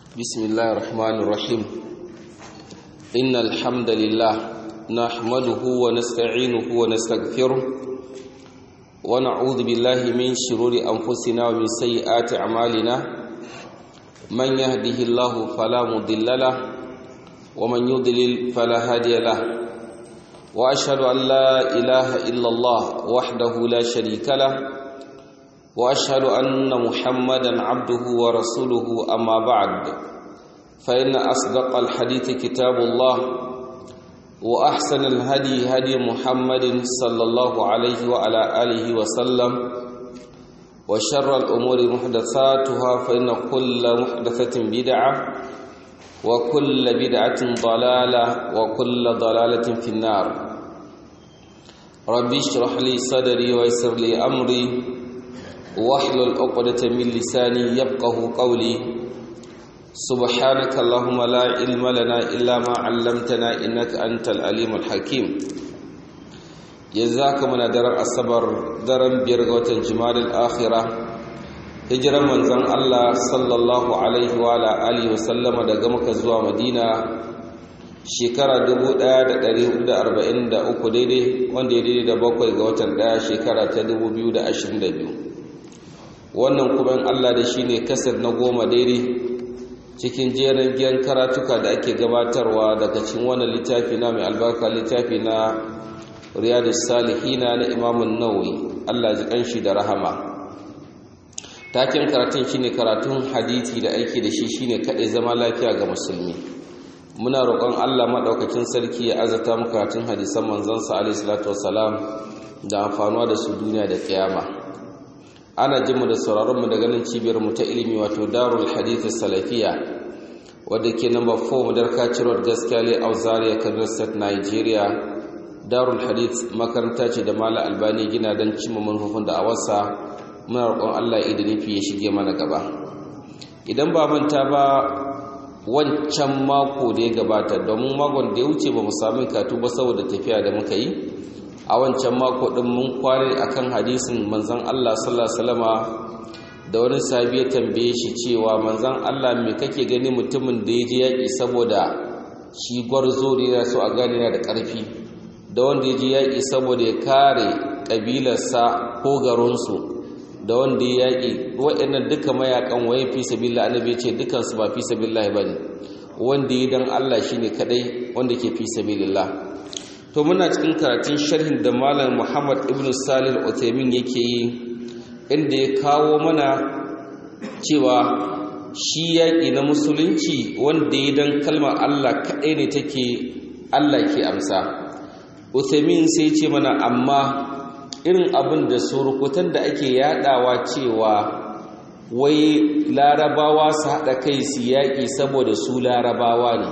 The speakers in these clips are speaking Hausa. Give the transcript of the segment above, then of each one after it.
بسم الله الرحمن الرحيم إن الحمد لله نحمده ونستعينه ونستغفره ونعوذ بالله من شرور أنفسنا ومن سيئات أعمالنا من يهده الله فلا مضل له ومن يضلل فلا هادي له وأشهد أن لا إله إلا الله وحده لا شريك له واشهد ان محمدا عبده ورسوله اما بعد فان اصدق الحديث كتاب الله واحسن الهدي هدي محمد صلى الله عليه وعلى اله وسلم وشر الامور محدثاتها فان كل محدثه بدعه وكل بدعه ضلاله وكل ضلاله في النار ربي اشرح لي صدري ويسر لي امري واحلل عقدة من لساني يفقه قولي سبحانك اللهم لا علم لنا إلا ما علمتنا إنك أنت العليم الحكيم جزاك من درر الصبر درن بيرغوة جمال الآخرة hijiran manzon Allah sallallahu alaihi wa alihi wasallam daga Makka zuwa Madina shekara 1443 daidai wanda ya daidai da bakwai ga watan daya shekara ta 2022 wannan kuma in Allah da shi ne kasar na goma daidai cikin jerin giyan karatuka da ake gabatarwa daga cikin wannan littafi na mai albarka littafi na riyadu salihina na imamun nawawi Allah ji kanshi da rahama taken karatun shine karatun hadisi da aiki da shi shine kadai zama lafiya ga musulmi muna roƙon Allah madaukakin sarki ya azata mu karatun hadisan manzon sa alaihi salatu wassalam da amfanuwa da su duniya da kiyama ana jinmu da sauraronmu daga nan cibiyarmu ta ilimi wato darul hadith salafiya wadda ke number 4 madarka road gaskiya le auzaria kaduna state nigeria darul hadith makaranta ce da mala albani gina don cimma manufofin da a wasa muna roƙon allah ya nufi ya shige mana gaba idan ba manta ba wancan mako da ya gabata domin makon da ya wuce ba mu sami katu ba saboda tafiya da muka yi a wancan mako din mun kware akan hadisin manzon Allah sallallahu alaihi wasallama da wani sahabi ya tambaye shi cewa manzon Allah me kake gani mutumin da ya je yaki saboda shi gwarzo ne yana so a gane yana da ƙarfi da wanda ya je yaki saboda ya kare kabilarsa ko garinsu da wanda ya yaki waɗannan duka mayakan waye fi sabilillah annabi ce dukan su ba fi sabilillah bane wanda ya dan Allah shine kadai wanda ke fi sabilillah to muna cikin karatun sharhin da malam muhammad ibn salih al-uthaymin yake yi inda ya kawo mana cewa shi yaƙi na musulunci wanda ya dan kalmar allah kaɗai ne take allah ke amsa uthaymin sai ce mana amma irin abin da surukutan da ake yadawa cewa wai larabawa su haɗa kai su yaƙi saboda su larabawa ne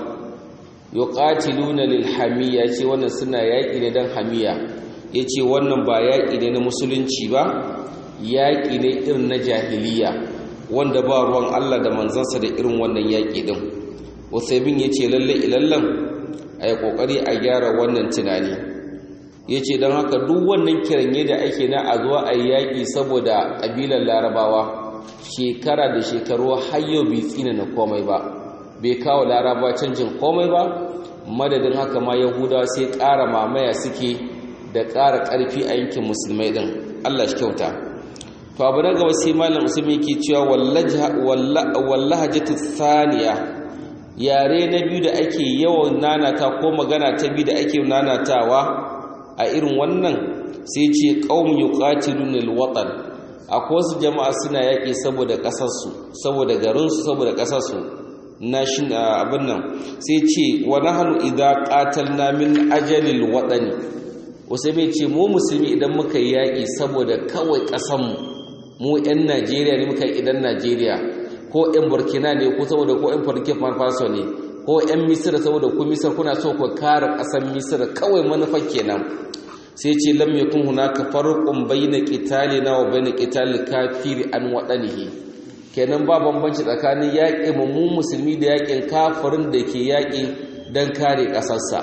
yuqatiluna lil hamiya ce wannan suna yaƙi ne dan hamiya yace wannan ba yaƙi ne na musulunci ba yaƙi ne irin na jahiliya wanda ba ruwan Allah da manzansa da irin wannan yaƙi din Uthaymeen yace lalle ilallan ai kokari a gyara wannan tunani yace dan haka duk wannan kiranye da ake na a zuwa ai yaƙi saboda kabilar larabawa shekara da shekaru har yau bai tsina na komai ba bai kawo laraba canjin komai ba madadin haka ma yahudawa sai ƙara mamaya suke da ƙara ƙarfi a yankin musulmai ɗin allah shi kyauta to abu na gaba sai malam musulmi ke cewa wallahajatu thaniya yare na biyu da ake yawan nanata ko magana ta biyu da ake nanatawa a irin wannan sai ce qaum yuqatiluna alwatan akwai wasu jama'a suna yaƙi saboda ƙasarsu saboda garinsu saboda ƙasarsu nashin abin nan sai ce wa nahnu idza qatalna min ajalil wadani wasu bai ce mu musulmi idan muka yi yaƙi saboda kawai ƙasanmu mu 'yan najeriya ne muka yi idan najeriya ko 'yan burkina ne ko saboda ko 'yan burkina faso ne ko 'yan misir saboda ku misir kuna so ku kare ƙasar misir kawai manufa kenan sai ce lam yakun hunaka farqun bayna qitalina wa bayna qitalil kafiri an wadanihi kenan ba bambanci tsakanin yaƙi mu musulmi da yaƙin kafirin da ke yaƙi don kare ƙasarsa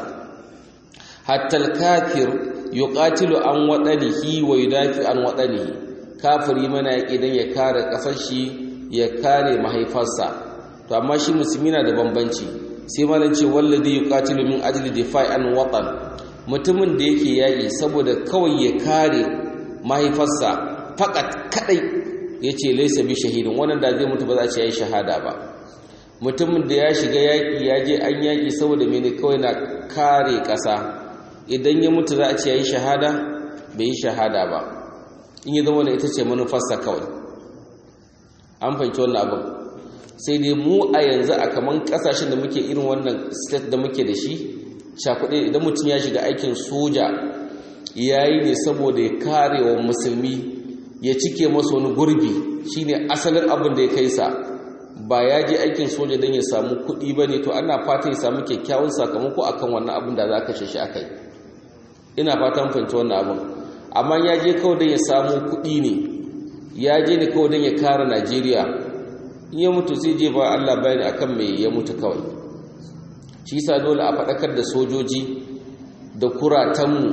hatta kafir yuqatilu an wadanihi wa yudafi an wadanihi kafiri mana yaƙi don ya kare ƙasar shi ya kare mahaifarsa to amma shi musulmi na da bambanci sai malam ce wallazi yuqatilu min ajli difa'i an watan mutumin da yake yaƙi saboda kawai ya kare mahaifarsa fakat kadai yace laysa bi shahidin wannan da zai mutu ba za a ce yayi shahada ba mutumin da ya shiga yaƙi ya je an yaƙi saboda mene kawai na kare ƙasa idan ya mutu za a ce yayi shahada bai yi shahada ba in yi zama da ita ce manufarsa kawai an fahimci wannan abin sai dai mu a yanzu a kaman kasashen da muke irin wannan state da muke da shi shakuɗe idan mutum ya shiga aikin soja ya yi ne saboda ya kare wa musulmi ya cike masa wani gurbi shine asalin abin da ya kai sa ba ya je aikin soja don ya samu kuɗi ba ne to ana fata ya samu kyakkyawan sakamako akan wannan abin da za ka shi a kai ina fatan fahimci wannan abin amma ya je kawai don ya samu kuɗi ne ya je ne kawai don ya kare najeriya in ya mutu sai je ba allah bayani akan mai ya mutu kawai shi sa dole a faɗakar da sojoji da kuratanmu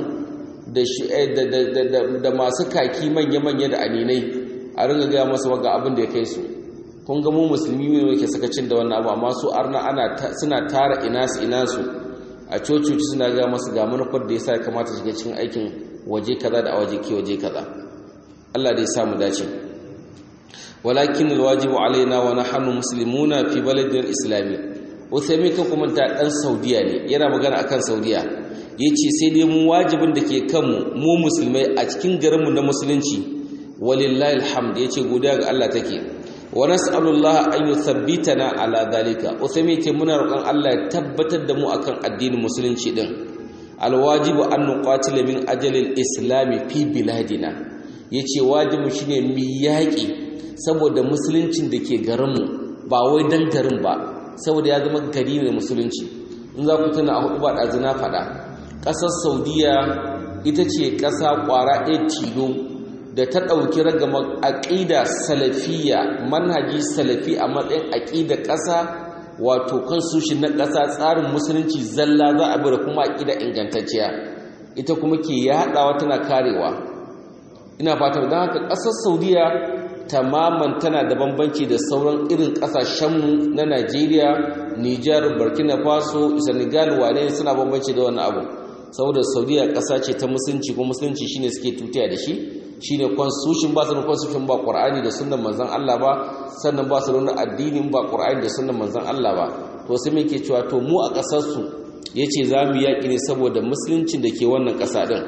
da masu kaki manya-manya da aninai a ringa gaya masu waga abin da ya kai su kun ga mu musulmi ne yake sakacin da wannan abu amma su arna ana suna tara inasu inasu a cococi suna ga masu ga manufar da yasa kamata shiga cikin aikin waje kaza da waje ke waje kaza Allah dai samu dace walakin alwajibu alaina wa nahnu muslimuna fi baladin islami usaimi kan kuma ta dan saudiya ne yana magana akan saudiya yace sai dai mu wajibin da ke kanmu mu musulmai a cikin garinmu na musulunci walillahi alhamd yace godiya ga Allah take wa nas'alullah an yuthabbitana ala dhalika usaimi ce muna roƙon Allah ya tabbatar da mu akan addinin musulunci din alwajibu an nuqatila min ajalil islami fi biladina yace wajibu shine mu yaƙi saboda musuluncin da ke garinmu ba wai dan garin ba saboda ya zama gari ne musulunci in za ku tuna a hudu ba ɗazina faɗa ƙasar saudiya ita ce ƙasa ƙwara ɗaya tilo da ta ɗauki ragama aƙida salafiya manhaji salafi a matsayin aƙida ƙasa wato constitution na ƙasa tsarin musulunci zalla za a bi da kuma aƙida ingantacciya ita kuma ke yaɗawa tana karewa ina fatar don haka ƙasar saudiya tamaman tana da bambanci da sauran irin ƙasashenmu na najeriya nijar burkina faso senegal wane suna bambanci da wannan abu saboda saudiya ƙasa ce ta musulunci ko musulunci shine suke tutiya da shi shine constitution ba su da constitution ba qur'ani da sunnan manzon Allah ba sannan ba su da addinin ba qur'ani da sunnan manzon Allah ba to sai muke cewa to mu a ƙasar su yace zamu yaki ne saboda musuluncin da ke wannan ƙasa din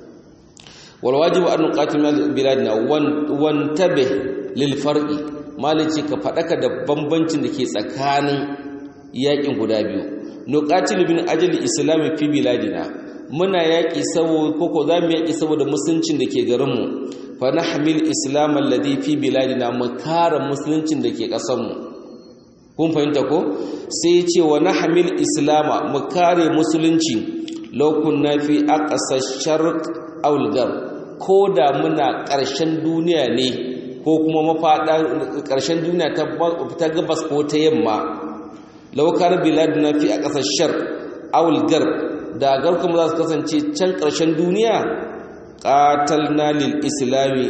wal wajibu an nuqatil biladina wan tabih lil farqi malici ka fadaka da bambancin da ke tsakanin yakin guda biyu nuqatil bin ajli islami fi biladina muna yaƙi saboda koko za mu yaƙi saboda musuluncin da ke garinmu fa na hamil islam alladhi fi biladina mu kare musuluncin da ke ƙasarmu kun fahimta ko sai ce wa na hamil islama mu kare musulunci lokun na fi aqsa sharq aw ko da muna ƙarshen duniya ne ko kuma mafaɗa ƙarshen duniya ta gabas ko ta yamma laukar biladina fi aqsa sharq aw da garkun za su kasance can ƙarshen duniya ƙatalna lil islami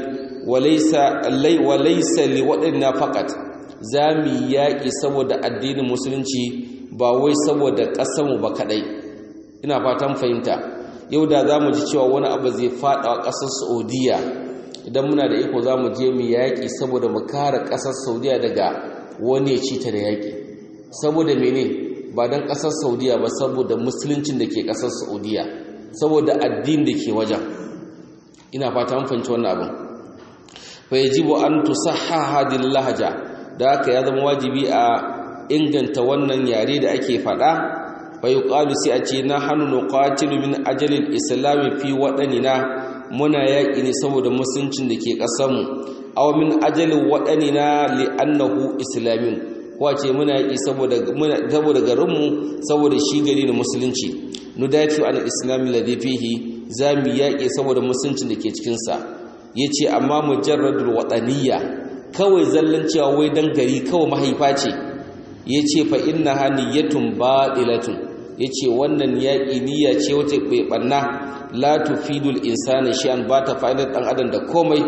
walaisa li waɗanda faƙat za mu yaƙi saboda addinin musulunci ba wai saboda ƙasarmu ba kaɗai ina fatan fahimta yau da za mu ji cewa wani abu zai faɗa a ƙasar saudiya idan muna da iko za mu je mu yaƙi saboda mu kare ƙasar saudiya daga wani ya ci ta da yaƙi saboda mene ba don ƙasar saudiya ba saboda musuluncin da ke ƙasar saudiya saboda addin da ke wajen ina fata an fahimci wannan abin fa yajibu an tusahha hadhihi lahaja da haka ya zama wajibi a inganta wannan yare da ake faɗa fa yuqalu sai a ce na hanu nuqatilu min ajalil islami fi waɗanina muna yaƙi ne saboda musuluncin da ke ƙasarmu aw min ajalin waɗanina li annahu islamin kwace muna yi saboda garinmu saboda shi gari na musulunci nudafi an islami ladhi fihi zamu yaƙi saboda musuluncin da ke cikin sa yace amma mujarradul wataniyya kawai zallan cewa wai dan gari kawai mahaifa ce yace fa innaha niyyatun batilatun yace wannan yaƙi niyya ce wace bai banna la tufidul insani shay'an ba ta fa'idar dan adam da komai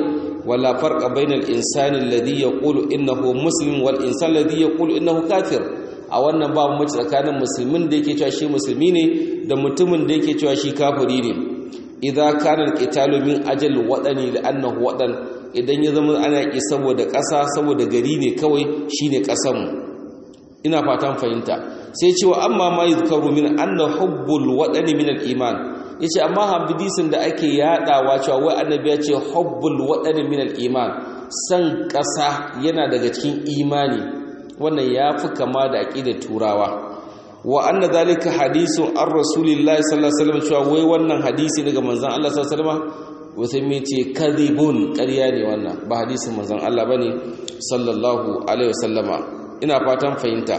wala farqa bainal insani alladhi yaqulu innahu muslim wal insani alladhi yaqulu innahu kafir a wannan babu mace tsakanin musulmin da yake cewa shi musulmi ne da mutumin da yake cewa shi kafiri ne idza kana alqitalu min ajal wadani li'annahu wadan idan ya zama ana ki saboda ƙasa saboda gari ne kawai shine ƙasan mu ina fatan fahimta sai cewa amma ma yuzkaru min anna hubbul wadani min al-iman yace amma hadisin da ake yadawa cewa wai annabi ya ce hubbul wadani min al-iman san ƙasa yana daga cikin imani wannan yafi kama da aqidar turawa wa anna zalika hadisun an rasulillahi sallallahu alaihi wasallam cewa wai wannan hadisi daga manzon Allah sallallahu alaihi wasallam wai mai ce kadhibun ƙarya ne wannan ba hadisin manzon Allah bane sallallahu alaihi wasallama ina fatan fahimta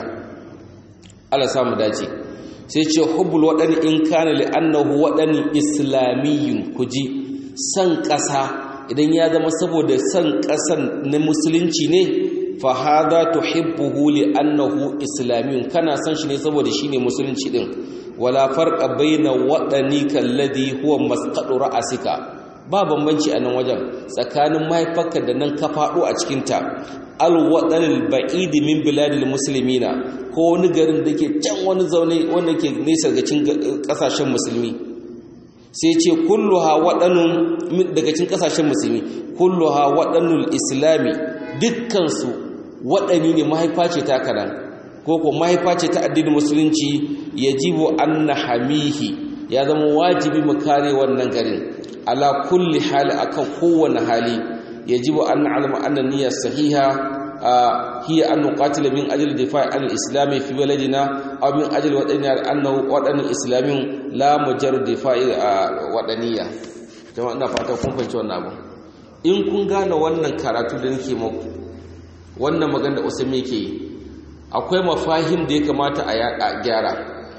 Allah samu dace sai ce hubbul wadani in kana li annahu wadani islamiyyun kuji san ƙasa idan ya zama saboda san ƙasan na musulunci ne fa hadha tuhibbuhu li annahu islamiyyun kana san shi ne saboda shine musulunci din wala farqa baina wadani kalladhi huwa masqadu ra'asika ba bambanci a nan wajen tsakanin mahaifarka da nan ka faɗo a cikinta alwaɗanil ba'idi min biladil musulmina ko wani garin da ke can wani zaune wanda ke nesa ga cin ƙasashen musulmi sai ce kulluha waɗanun daga cin ƙasashen musulmi kulluha waɗanul islami dukkansu waɗani ne mahaifa ce ta kanan ko ko mahaifa ce ta addinin musulunci yajibu anna hamihi ya zama wajibi mu kare wannan garin ala kulli hali akan kowane hali yajibu an na'lama anna niyyar sahiha hiya an nuqatila min ajli difa'i an al-islam fi baladina aw min ajli wadaniya annahu wadan islamin la mujarrad difa'i wadaniya jama'a ina fata kun fahimci wannan abu in kun gane wannan karatu da nake muku wannan magana da Usman yake yi akwai mafahim da ya kamata a gyara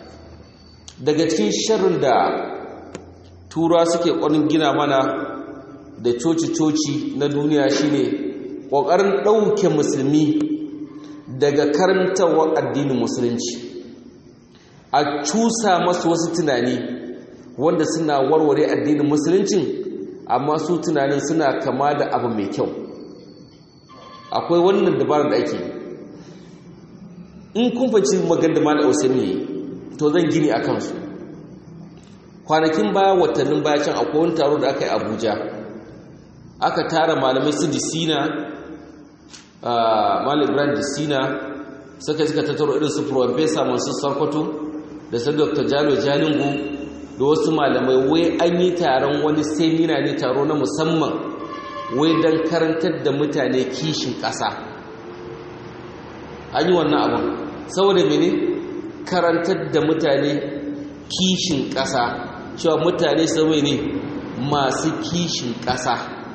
daga cikin sharrin da tura suke ƙwarin gina mana da coci-coci na duniya shine ƙoƙarin ɗauke musulmi daga karantarwa addinin musulunci a cusa masu wasu tunani wanda suna warware addinin musuluncin amma su tunanin suna kama da abu mai kyau akwai wannan dabarar da ake in kun faci magan da mala ne to zan gini a kansu kwanakin baya watannin baya can akwai wani taro da aka yi abuja aka tara malamai su disina malam ibrahim disina suka suka tattaro irin su professor masu sarkwato da su dr jalo jalingu da wasu malamai wai an yi taron wani semina ne taro na musamman wai don karantar da mutane kishin ƙasa an yi wannan abin saboda mene karantar da mutane kishin ƙasa cewa mutane sauye ne masu kishin ƙasa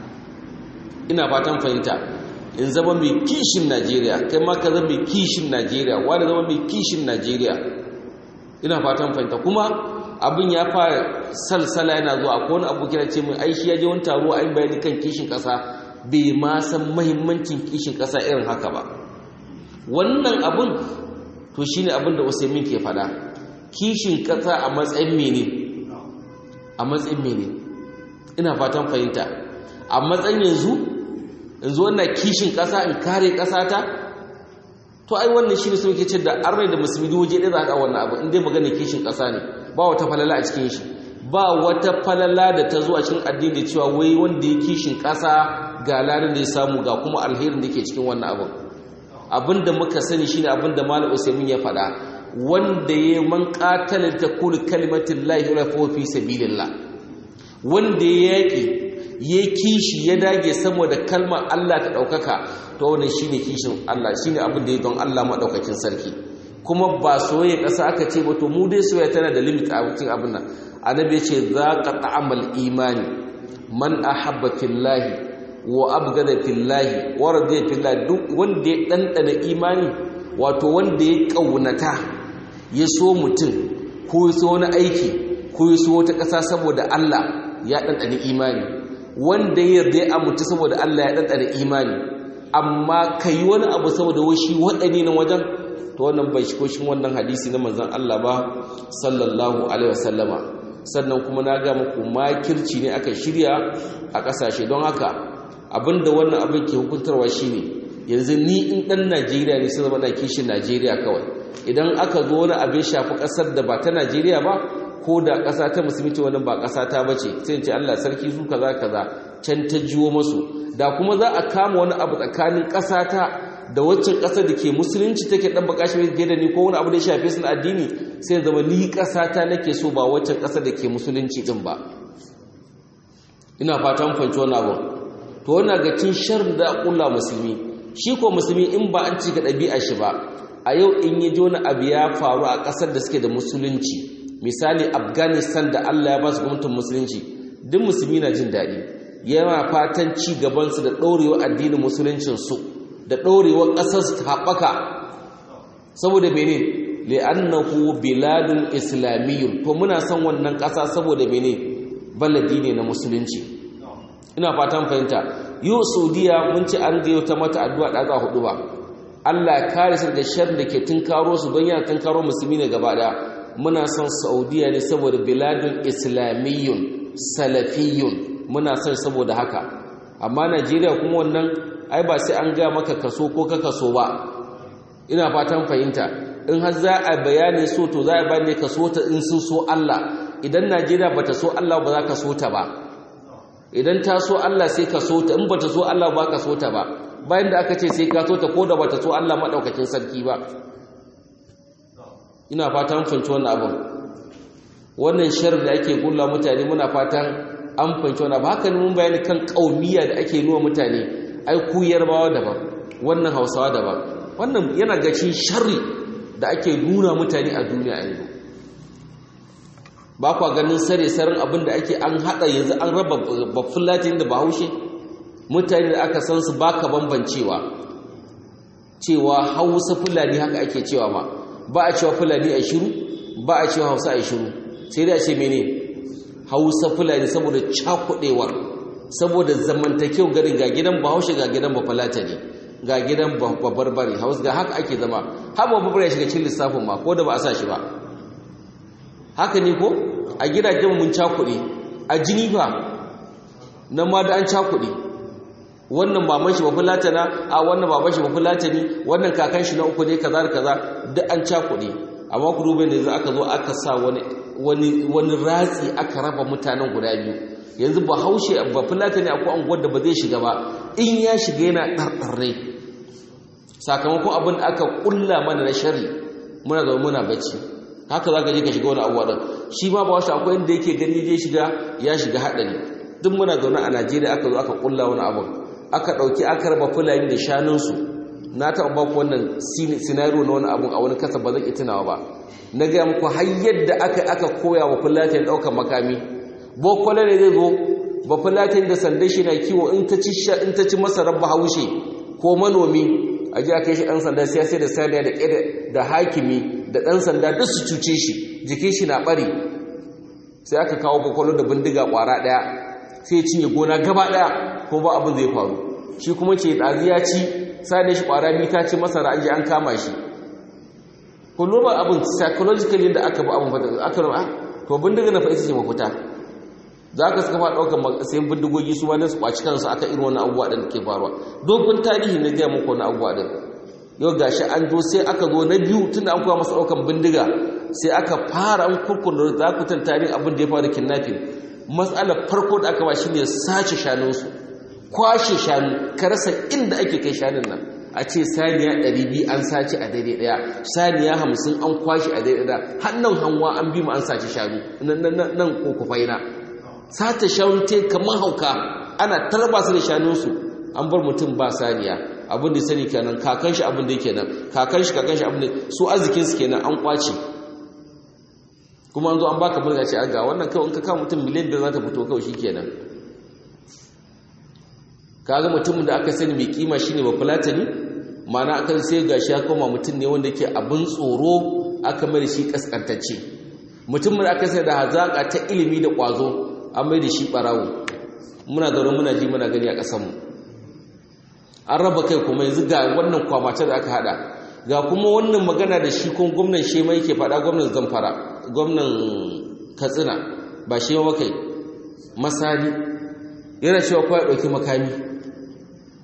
ina fatan fahimta in zama mai kishin najeriya kai ma ka zama mai kishin najeriya wani zama mai kishin najeriya ina fatan fahimta kuma abin ya fara salsala yana zuwa ko wani abu kira ce mai aishi ya je wani taro a yi bayani kan kishin ƙasa bai ma san mahimmancin kishin ƙasa irin haka ba wannan abin to shine abin da usaimin ke fada kishin ƙasa a matsayin mene a matsayin mene ina fatan fahimta a matsayin yanzu yanzu wannan kishin ƙasa in kare ƙasa ta to ai wannan shine sun ke ce da arnai da musulmi waje ɗaya za ka wannan abu in dai magana kishin ƙasa ne ba wata falala a cikin shi ba wata falala da ta zo a cikin addini da cewa wai wanda ya kishin ƙasa ga larin da ya samu ga kuma alherin da ke cikin wannan abin abin da muka sani shine abin da malam usaimin ya faɗa wanda ya man qatala takunu kalimatin lahi wa fi sabilillah wanda ya yaki ya kishi ya dage saboda kalmar Allah ta daukaka to wannan shine kishin Allah shine abin da ya don Allah madaukakin sarki kuma ba soyayya kasa aka ce ba to mu dai soyayya tana da limit a cikin abin nan annabi ya ce zaqa ta'amal imani man ahabba fillahi wa abgada fillahi wa radiya fillahi duk wanda ya dandana imani wato wanda ya kaunata ya so mutum ko ya so wani aiki ko ya so wata ƙasa saboda Allah ya dandana imani wanda ya yarda ya mutu saboda Allah ya dandana imani amma kai wani abu saboda washi wadani na wajen to wannan bai shi koshin wannan hadisi na manzon Allah ba sallallahu alaihi wasallama sannan kuma na ga muku makirci ne aka shirya a ƙasashe don haka abinda wannan abin ke hukuntarwa shine yanzu ni in dan Najeriya ne sai zama na kishin Najeriya kawai idan aka zo wani abin shafi kasar da ba ta Najeriya ba ko da ƙasa ta musulmi ce wannan ba ƙasa ta bace sai ce Allah sarki su kaza kaza can ta jiwo masu da kuma za a kama wani abu tsakanin ƙasa ta da waccan ƙasar da ke musulunci take ɗan baka shi fiye da ni ko wani abu da ya shafe su na addini sai zama ni ƙasa ta nake so ba waccan ƙasar da ke musulunci ɗin ba ina fatan fanci wani abu to wannan ga cin shar da ƙulla musulmi shi ko musulmi in ba an cika ɗabi'a shi ba a yau in yi jona abu ya faru a ƙasar da suke da musulunci misali afghanistan da allah ya ba su gwamnatin musulunci duk musulmi na jin daɗi yana fatan ci gabansu da ɗorewa addinin musuluncinsu da ɗorewar ƙasar su haɓaka saboda mene li'annahu biladun islamiyyun to muna son wannan ƙasa saboda mene baladi ne na musulunci ina fatan fahimta yau saudiya mun ci an gayo ta mata addu'a ɗaga hudu ba allah ya kare su da shan da ke tunkaro su don yana tunkaro musulmi ne gaba ɗaya muna son saudiya ne saboda biladun islamiyyun salafiyun muna son saboda haka amma najeriya kuma wannan ai ba sai an ga maka kaso ko ka kaso ba ina fatan fahimta in har za a bayani so to za a bayani kaso ta in sun so Allah idan Najeriya bata so Allah ba za ka so ta ba idan ta so Allah sai ka so ta in bata so Allah ba ka so ta ba bayan da aka ce sai ka so ta ko da bata so Allah madaukakin sarki ba ina fatan fahimci wannan abin wannan shar da ake gulla mutane muna fatan an fahimci wannan ba haka ne mun bayani kan kaumiya da ake nuna mutane ai ku yarbawa daban wannan hausawa daban wannan yana gacin sharri da ake nuna mutane a duniya yanzu ba kwa ganin sare sarin abin da ake an hada yanzu an raba bafulatin da bahaushe mutane da aka san su baka bambancewa cewa hausa fulani haka ake cewa ma ba a cewa fulani a shiru ba a cewa hausa a shiru sai dai a ce mene hausa fulani saboda cakudewar saboda zamantakewa garin ga gidan bahaushe ga gidan bafulata ne ga gidan babarbare haus ga haka ake zama har babarbare ya shiga cikin lissafin ma ko da ba a sa shi ba haka ne ko a gidajen mun cakuɗe a jini fa nan ma da an cakuɗe wannan baban shi bafulata na a wannan baban shi bafulata ne wannan kakan shi na uku ne kaza da kaza duk an cakuɗe amma ku duba ne aka zo aka sa wani wani wani ratsi aka raba mutanen guda biyu yanzu ba haushe ba fulata ne akwai anguwar da ba zai shiga ba in ya shiga yana ɗarɗarre sakamakon abin da aka ƙulla mana na shari muna zama muna bacci haka za ka je ka shiga wani abuwa ɗin shi ma ba wasu akwai inda yake gani zai shiga ya shiga haɗari duk muna zaune a najeriya aka zo aka ƙulla wani abin aka ɗauki aka raba fulani da shanunsu na taɓa ba ku wannan sinariyo na wani abun a wani kasa ba zan iya tunawa ba na gaya muku har yadda aka aka koya wa fulani ɗaukar makami bokwale ne zai zo ba fulatin da sandan shi na kiwo in ta ci masarar bahaushe ko manomi a ji a kai shi ɗan sanda sai sai da saniya da ƙeda da hakimi da ɗan sanda duk su cuce shi jikin shi na ɓari sai aka kawo bakwalo da bindiga ƙwara ɗaya sai ya cinye gona gaba ɗaya ko ba abin zai faru shi kuma ce ɗazi ya ci saniya shi ƙwara biyu ta ci masara an je an kama shi kullum abin psychologically da aka ba abin fata aka rama to bindiga na fa ita ce mafita za ka suka faɗa ɗaukar sayan bindigogi su wani su ƙwaci kansu aka irin wani abubuwa ɗin ke faruwa dogon tarihi na gaya muku wani abubuwa ɗin yau ga shi an zo sai aka zo na biyu tun da an koya masa ɗaukar bindiga sai aka fara an kurkun da za ku tantani abin da ya faru kidnapping matsalar farko da aka ba shi ne sace shanunsu kwashe shanu ka rasa inda ake kai shanun nan a ce saniya ɗari biyu an sace a daidai ɗaya saniya hamsin an kwashe a daidai ɗaya hannun hanwa an bi mu an sace shanu nan kokufai na sata shanu te kamar hauka ana tarba su da shanunsu an bar mutum ba saniya abin da sani kenan kakan shi abin da yake nan kakan shi kakan shi abin da su arzikin su kenan an kwace kuma an zo an baka burga ce aga wannan kawai in ka kawo mutum miliyan biyar za ta fito kawai shi kenan kaga mutumin da aka sani mai kima shine ba fulatani ma'ana aka sai gashi ya koma mutum ne wanda yake abin tsoro aka mai da shi kaskantacce mutumin da aka sai da hazaka ta ilimi da kwazo an mai da shi ɓarawo muna zaune muna ji muna gani a ƙasanmu an raba kai kuma yanzu ga wannan kwamata da aka hada ga kuma wannan magana da shi kun gwamnan shema yake faɗa gwamnan zamfara gwamnan katsina ba shema ba kai masani yana cewa kawai ɗauki makami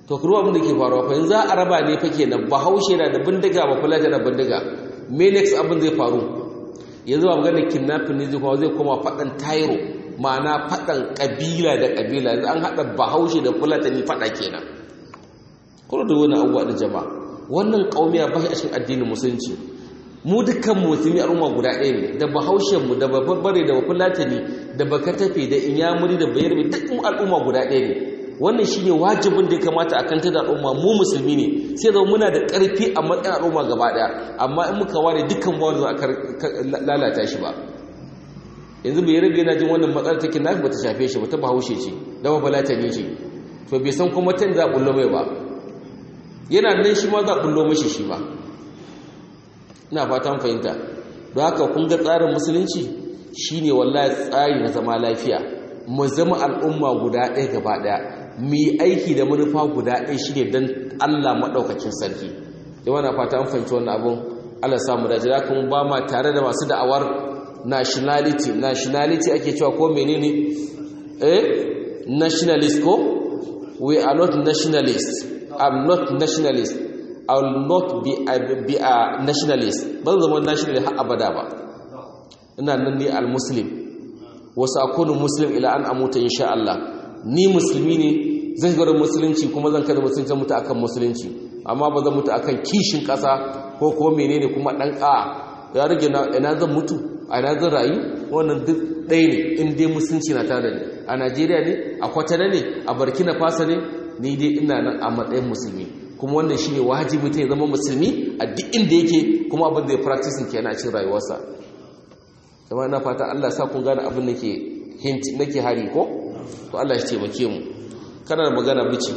to kuma abin da ke faruwa fa yanzu a raba ne fa kenan bahaushe na da bindiga ba fulata da bindiga me next abin zai faru yanzu ba maganar kidnapping ne zai kuma zai koma faɗan tairo ma'ana faɗan ƙabila da ƙabila yanzu an haɗa bahaushe da fulatani faɗa kenan kuma da wani abubuwa da jama'a wannan ƙaumiya ba shi a cikin addinin musulunci mu dukkan musulmi al'umma guda ɗaya ne da bahaushen mu da babbare da bafulatani da bakatafe da inyamuri da bayarbe duk al'umma guda ɗaya ne wannan shine wajibin da ya kamata a kanta da al'umma mu musulmi ne sai zama muna da ƙarfi a matsayin al'umma gaba ɗaya amma in muka ware dukkan ba wanda za a lalata shi ba yanzu bai rabe yana jin wannan matsalar take nafi bata shafe shi ba ta bahaushe ce da babalata ne ce to bai san kuma tan za a bullo mai ba yana nan shi ma za a bullo mashi shi ma ina fatan fahimta don haka kun ga tsarin musulunci shine wallahi tsari na zama lafiya mu zama al'umma guda ɗaya gaba ɗaya mu yi aiki da manufa guda ɗaya shine don Allah maɗaukakin sarki yawan na fata an fahimci wannan abun Allah samu da jira kuma ba ma tare da masu da'awar nationality nationality ake cewa ko menene eh nationalist ko we are not nationalist i'm not nationalist i will not be a, be a nationalist ban zama nationalist har abada ba ina nan ne al-muslim wasu akunu muslim ila an amuta insha Allah ni musulmi ne zan gwada musulunci kuma zan kada musulunci mutu akan musulunci amma ba zan mutu akan kishin ƙasa ko kuma menene kuma ɗan ƙa ya rage ina zan mutu a ina zan rayu wannan duk ɗaya ne in dai musulunci na tare ne a najeriya ne a kwatana ne a burkina faso ne ni dai ina nan a matsayin musulmi kuma wannan shi ne wajibi ta zama musulmi a duk inda yake kuma abin da ya practicing kenan a cikin rayuwarsa zama ina fata allah sa kun gane abin nake hint nake hari ko to allah shi taimake mu kana da magana bici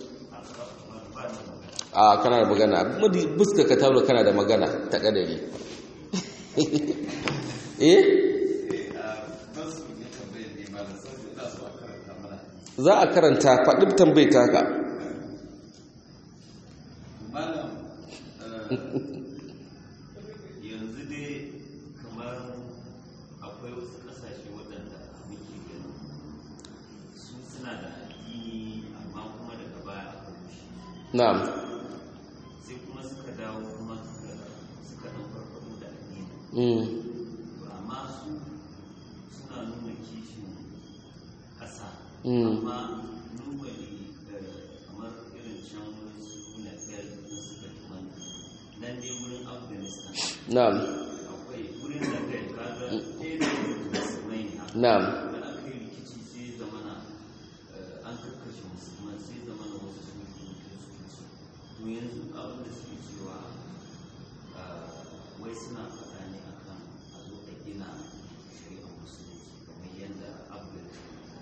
a kana da magana buska ka tauro kana da magana ta kadari eh za a karanta faɗin tambayi taka yanzu dai kamar akwai wasu ƙasashe waɗanda muke gani su suna da addini amma kuma daga baya aka rushe na'am sai kuma suka dawo kuma suka suka ɗan farfaɗo da addini mm. amma su suna nuna kishin ƙasa Mm. amma normally da kamar irin can wasu na biyar da suka tuma nan dai wurin afghanistan na'am akwai wurin da kai kaga ɗaya da musulmai ne haka na'am da aka yi rikici sai zamana eh, an kakkashe musulman sai zamana wasu sun fi kiristoci to yanzu abin da suke cewa eh, wai suna faɗa ne akan a zo a gina shari'ar musulunci kamar yadda abu da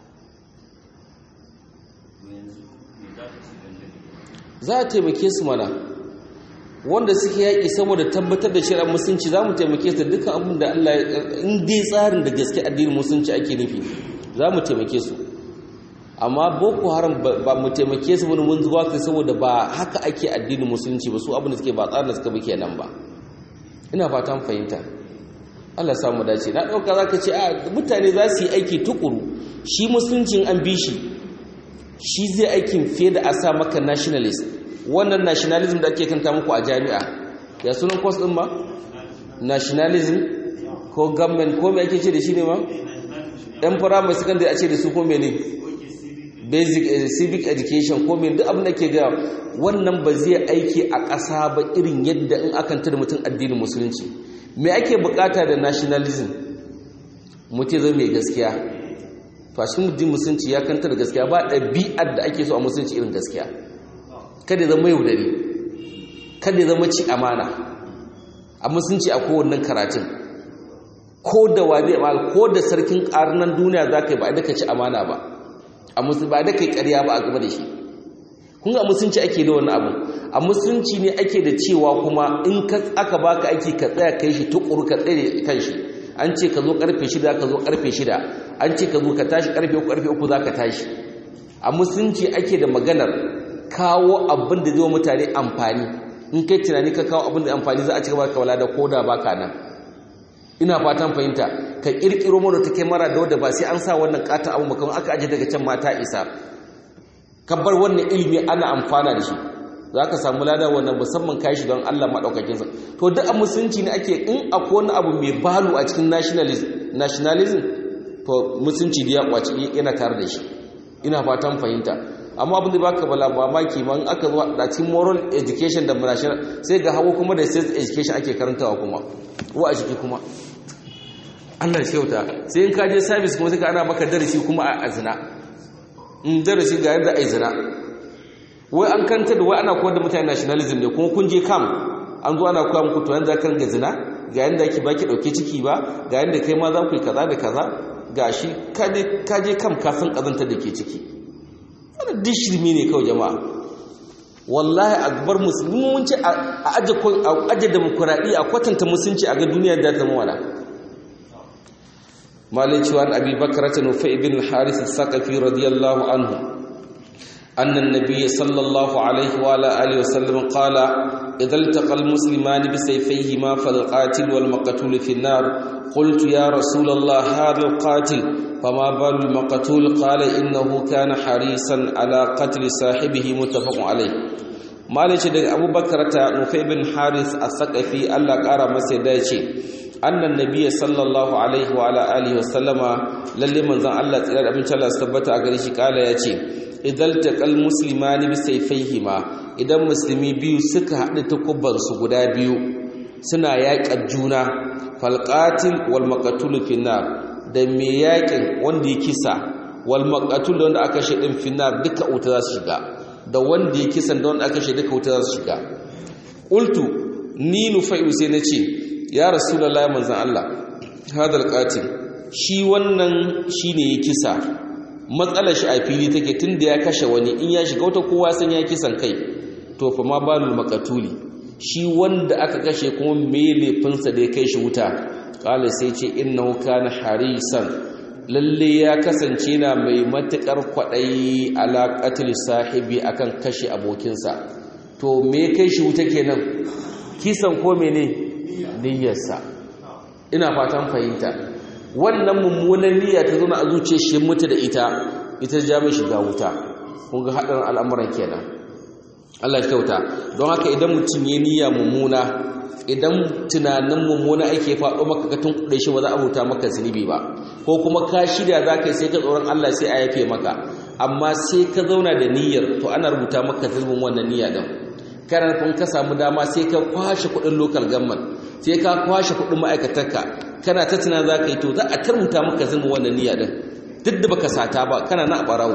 to yanzu me za ka ce dangane da za a taimake su mana wanda suke yaƙi saboda tabbatar da shari'ar musulunci za mu taimake su dukkan abin da Allah ya in dai tsarin da gaske addinin musulunci ake nufi za mu taimake su amma boko haram ba ba mu taimake su wani mun zuwa kai saboda ba haka ake addinin musulunci ba su abin da suke ba tsarin da suka bi kenan ba ina fatan fahimta Allah ya samu dace na ɗauka za ka ce a mutane za su yi aiki tukuru shi musuluncin an bi shi shi zai aikin fiye da a sa maka nationalist wannan nationalism da ake kanta muku a jami'a ya sunan kwas ɗin ma nationalism ko government ko mai ake ce da shi ne ma ɗan firamare secondary a ce da su ko mene basic eh, civic education ko mene duk abin da ke ga wannan ba zai aiki a ƙasa ba irin yadda in akan da mutum addinin musulunci me ake bukata da nationalism mutum zai mai gaskiya to a cikin muddin musulunci ya kanta da gaskiya ba ɗabi'ar da ake so a musulunci irin gaskiya kada ya zama yaudari kada ya zama ci amana a musulunci a kowannan karatun ko da wade mal ko da sarkin ƙarnan duniya za ka yi ba a daka ci amana ba a musulunci ba a daka yi ƙarya ba a gaba da shi kun ga a musulunci ake da wani abu a musulunci ne ake da cewa kuma in ka aka baka aiki ka tsaya kai shi tukuru ka tsaye kan shi an ce ka zo karfe shida ka zo karfe shida an ce ka zo ka tashi karfe uku karfe uku za ka tashi a musulunci ake da maganar kawo abin da zai wa mutane amfani in kai tunani ka kawo abin da amfani za a ci gaba ka wala da koda baka nan ina fatan fahimta ka kirkiro mana ta mara da wadda ba sai an sa wannan katon abu makaman aka aje daga can mata isa ka bar wannan ilimi ana amfana da shi za ka samu lada wannan musamman kai shi don Allah maɗaukakin sa to duk a musulunci ne ake in akwai wani abu mai balu a cikin nationalism to musulunci da ya kwaci yana tare da shi ina fatan fahimta amma abin da baka bala mamaki ma in aka zo da cikin moral education da national sai ga hawo kuma da state education ake karantawa kuma ko a ciki kuma Allah shi kyauta sai in ka je service kuma sai ka ana maka darasi kuma a azina in darasi ga yadda ai zina wai an kanta da wai ana koyar da mutane nationalism ne kuma kun je kam an zo ana koya muku to yanda kan ga zina ga yanda ki baki dauke ciki ba ga yanda kai ma za ku yi kaza da kaza gashi ka je kam ka san kazantar da ke ciki wannan duk shirme ne kawai jama'a wallahi akbar musulmi mun ce a aje a aje demokradi a kwatanta musulunci a ga duniya da ta mawala malai cewa abi bakrata nufai ibn al-harith as-saqafi radiyallahu anhu أن النبي صلى الله عليه وعلى آله وسلم قال إذا التقى المسلمان بسيفيهما فالقاتل والمقتول في النار قلت يا رسول الله هذا القاتل فما بال المقتول قال إنه كان حريصا على قتل صاحبه متفق عليه مالك دغ أبو بكر نفي بن حارث الثقفي الله قال masa dace annan nabiyyi sallallahu alaihi wa ala alihi wa sallama lalle manzon Allah tsira da amincin Allah tabbata a gare shi kala yace idan taqal muslimani bi sayfayhima idan musulmi biyu suka haɗu takubbansu guda biyu suna yaƙar juna falqatil wal maqtul finnar da me yaƙin wanda ya kisa wal maqtul wanda aka shi din finnar duka wuta za su shiga da wanda ya kisa da wanda aka shi duka wuta za su shiga qultu ni nufai'u sai nace ya rasulullahi manzon Allah hadal qatil shi wannan shine ya kisa matsalar shi a fili take tunda ya kashe wani in ya shiga wata kowa san ya kisan kai to fa ma balul maqatuli shi wanda aka kashe kuma me laifinsa da ya kai shi wuta kala sai ce innahu kana harisan lalle ya kasance na mai matukar kwadayi ala qatl sahibi akan kashe abokinsa to me kai shi wuta kenan kisan ko mene niyyarsa ina fatan fahimta wannan mummunan niyya ta zama a zuciyar shi mutu da ita ita ja mai shiga wuta kun ga haɗarin al'amuran kenan Allah ya kyauta don haka idan mutum ya niyya mummuna idan tunanin mummuna ake faɗo maka ka tunkuɗe shi ba za a rubuta maka zunubi ba ko kuma ka shirya za ka yi sai ka tsoron Allah sai a yafe maka amma sai ka zauna da niyyar to ana rubuta maka zunubin wannan niyya din kana nufin ka samu dama sai ka kwashe kuɗin local government sai ka kwashe kuɗin ma'aikatarka kana ta tuna za ka yi to za a tarbuta maka zunubin wannan niyya din duk da baka sata ba kana na barawo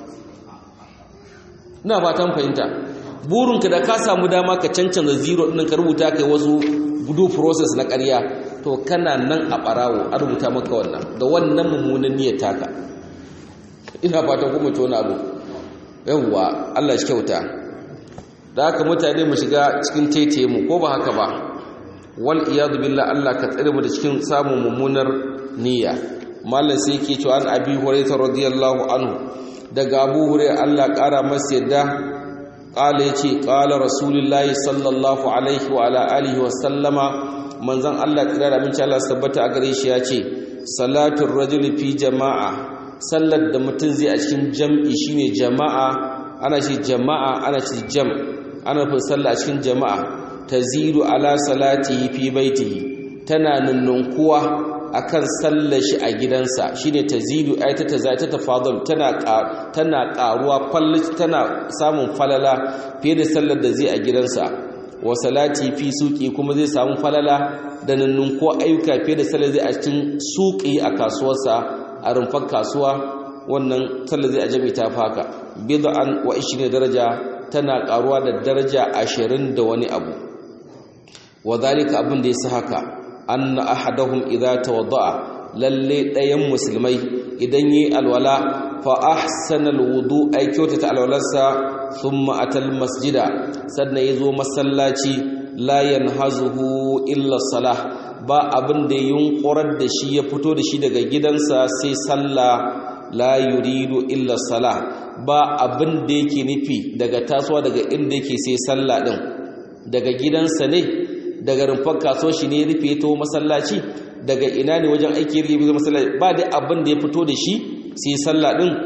ina fatan fahimta burinka da ka samu dama ka cancanza zero ɗin ka rubuta kai wasu gudu process na ƙarya to kana nan a ɓarawo a rubuta maka wannan da wannan mummunan niyyar taka ina fatan kuma to wani abu yawwa Allah shi kyauta da haka mutane mu shiga cikin taitaye mu ko ba haka ba wal iyadu billah Allah ka tsare mu da cikin samun mummunar niyya mallan sai yake cewa an abi hurairah radiyallahu anhu daga abu hurairah Allah ƙara masa yadda قال يتي قال رسول الله صلى الله عليه وعلى اله وسلم منزon Allah tsira da minci Allah tabbata a gare shi yace salatul rajuli fi jama'a sallar da mutum zai a cikin jam'i shine jama'a ana shi jama'a ana shi jam ana fa sallah a cikin jama'a tazidu ala salatihi fi baitihi tana nunnunkuwa akan sallar shi a gidansa shine tazidu ay ta tazata tafadul tana tana karuwa tana samun falala fiye da sallar da zai a gidansa wa salati fi suqi kuma zai samu falala da nannun ko ayyuka fiye da sallar zai a cikin suqi a kasuwarsa a rumfar kasuwa wannan sallar zai a jami ta faka bid'an wa 20 daraja tana karuwa da daraja 20 da wani abu wa zalika abin da yasa haka anna ahadahum idza tawadda'a lalle ɗayan musulmai idan yi alwala fa ahsana alwudu ay kyautata alwalarsa thumma atal masjida sannan yazo masallaci la yanhazuhu illa salah ba abin da yunkurar da shi ya fito da shi daga gidansa sai sallah la yuridu illa salah ba abin da yake nufi daga tasowa daga inda yake sai sallah din daga gidansa ne daga rumfar kaso shi ne rufe ya taho masallaci daga ina ne wajen aiki rufe ya masallaci ba da abin da ya fito da shi sai sallah din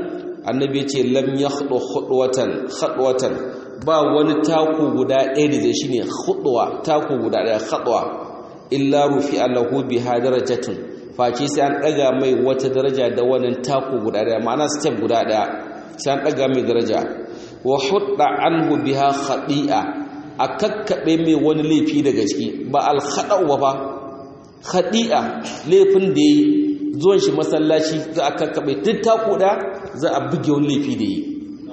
annabi ce lam yakhdu khudwatan khadwatan ba wani taku guda ɗaya da zai shine khudwa taku guda ɗaya khadwa illa rufi lahu biha darajatun face sai an daga mai wata daraja da wannan taku guda ɗaya ma'ana step guda ɗaya sai an daga mai daraja wa hudda anhu biha khadi'a a kakkabe mai wani laifi daga ciki ba al khada'u ba khadi'a laifin da yi zuwan shi masallaci za a kakkaɓe duk taku da za a buge wani laifi da yi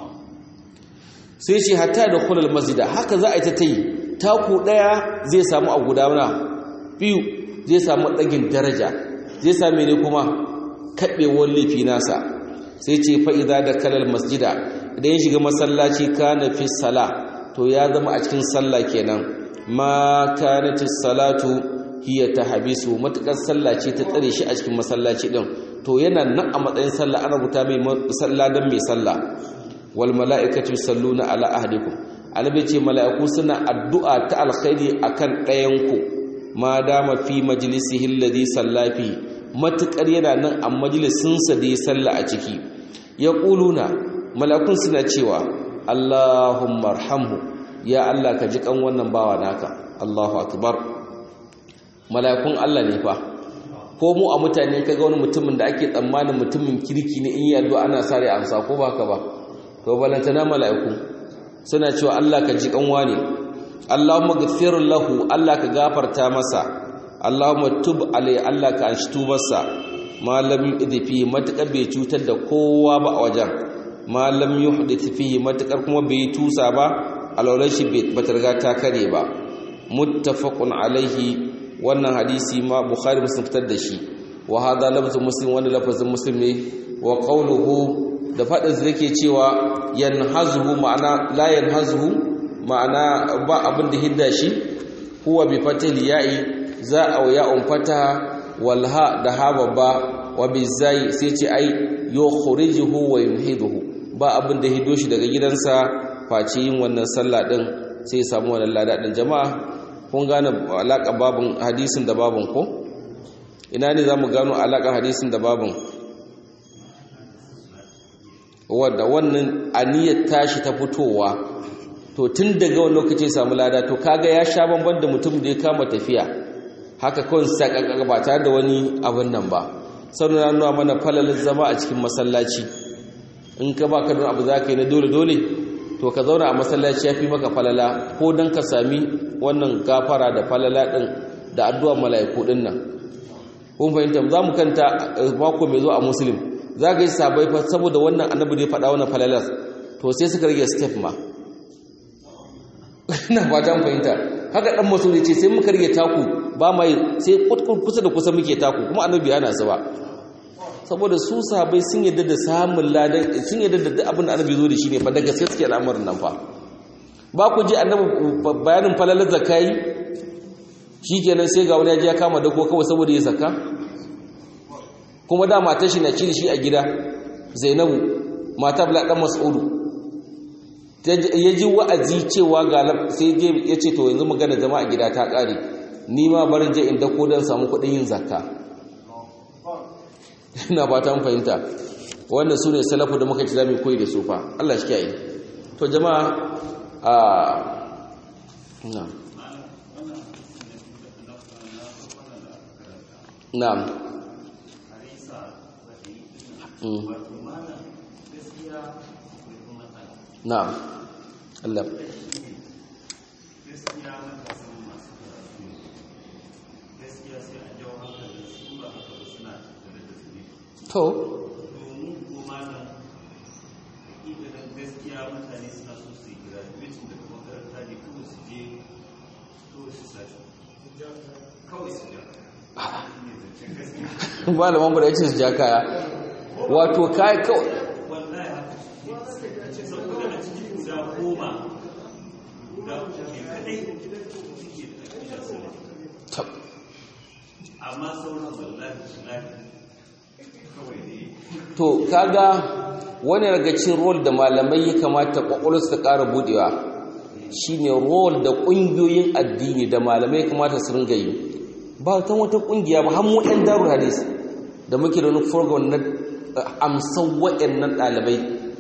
sai ce hatta da kulal masjida haka za a yi ta ta yi taku ɗaya zai samu a gudana biyu zai samu ɗagin daraja zai same ne kuma kaɓewar laifi nasa sai ce fa'iza da kalal masjida idan ya shiga masallaci kana fi sala to ya zama a cikin sallah kenan ma kanatis salatu hiya ta habisu matukar sallah ce ta tsare shi a cikin masallaci din to yana nan a matsayin sallah ana rubuta mai sallah dan mai sallah wal mala'ikatu yusalluna ala ahadikum annabi ce mala'iku suna addu'a ta alkhairi akan ɗayan ku ma dama fi majlisihi alladhi sallafi matukar yana nan a majalisin sa da ya salla a ciki yaquluna mala'ikun suna cewa Allahumma arhamhu ya Allah ka ji kan wannan bawa naka Allahu akbar mala'ikun Allah ne fa ko mu a mutane kaga wani mutumin da ake tsammanin mutumin kirki ne in yi addu'a ana sare amsa ko ba ka ba to balantana mala'iku suna cewa Allah ka ji kanwa ne Allahumma ghfir lahu Allah ka gafarta masa Allahumma tub alai Allah ka anshi tubarsa malam idfi matakar bai cutar da kowa ba a wajen malam yuhdith fihi matakar kuma bai tusa ba alauran shi ba ta riga ta kare ba muttafaqun alaihi wannan hadisi ma bukhari muslim fitar da shi wa hadha lafzu muslim wani lafazin muslim ne wa qawluhu da fadin da yake cewa yanhazuhu ma'ana la yanhazuhu ma'ana ba abin da hidda shi huwa bi fatil ya'i za a ya umfata wal ha da ha babba wa bi zai sai ce ai yukhrijuhu wa yumhiduhu ba abin da hido shi daga gidansa face yin wannan sallah din sai ya samu wannan lada din jama'a kun gane alaƙa babin hadisin da babin ko ina ne za mu gano alaƙa hadisin da babin wadda wannan aniyar tashi ta fitowa to tun daga wani lokaci samu lada to kaga ya sha bamban da mutum da ya kama tafiya haka kawai sakakaka ba tare da wani abin nan ba sannan na nuna mana falalin zama a cikin masallaci in ka ba ka don abu za ka yi na dole-dole to ka zauna a masallaci ya fi maka falala ko don ka sami wannan gafara da falala ɗin da addu'ar mala'iku ɗin nan kun fahimta za mu kanta mako mai zo a musulun za ka yi sabai fa saboda wannan annabi da ya faɗa wannan falalar to sai suka rage step ma ina fata mu fahimta haka dan maso ne ce sai muka rage taku ba mai sai kusa da kusa muke taku kuma annabi yana su ba saboda su sahabbai sun yadda da samun ladan sun yadda da duk abin da annabi zo da shi ne fa daga sai suke al'amarin nan fa ba ku ji annabi bayanin falalar zakai shikenan sai ga wani ya ji ya kama dako kawai saboda ya zakka kuma da matar shi na ci da shi a gida Zainabu mata Bala dan Mas'udu ya ji wa'azi cewa ga sai je ya ce to yanzu magana jama'a gida ta kare ni ma barin je in dako dan samu kuɗin yin zakka ina ba ta fahimta wannan su ne salafu da muka ci zami koyi da su fa Allah shi kiyaye to jama'a a na'am na'am na'am Allah to domin kuma nan idan gaskiya mutane suna so su yi graduation daga makaranta ne kawai su je kawai su sashi kawai su ja malaman mu da yace su ja kaya wato kai kawai wallahi haka saboda a cikin guda goma guda uku ne kadai suke da aƙida sama tab amma sauran wallahi wallahi kawai ne to kaga wani daga cikin role da malamai ya kamata kwakwalwarsu ta ƙara budewa shine role da ƙungiyoyin addini da malamai ya kamata su ringa yi ba ta wata ƙungiya ba har mu ɗan darul hadis da muke da wani program na amsan waɗannan ɗalibai